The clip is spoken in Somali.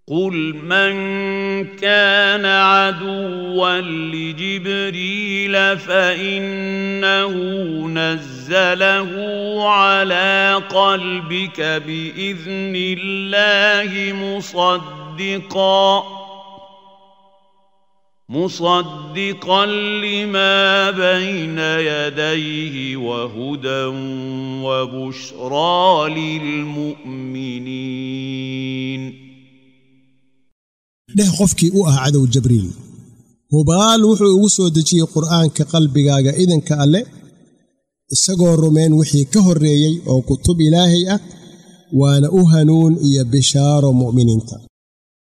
قل من كان عدوا لجبريل فانه نزله على قلبك باذن الله مصدقا مصدقا لما بين يديه وهدى وبشرى للمؤمنين dheh qofkii u ah cadow jabriil hubaal wuxuu ugu soo dejiyey qur'aanka qalbigaaga idanka alle isagoo rumayn wixii ka horreeyey oo kutub ilaahay ah waana u hanuun iyo bishaaro mu'miniinta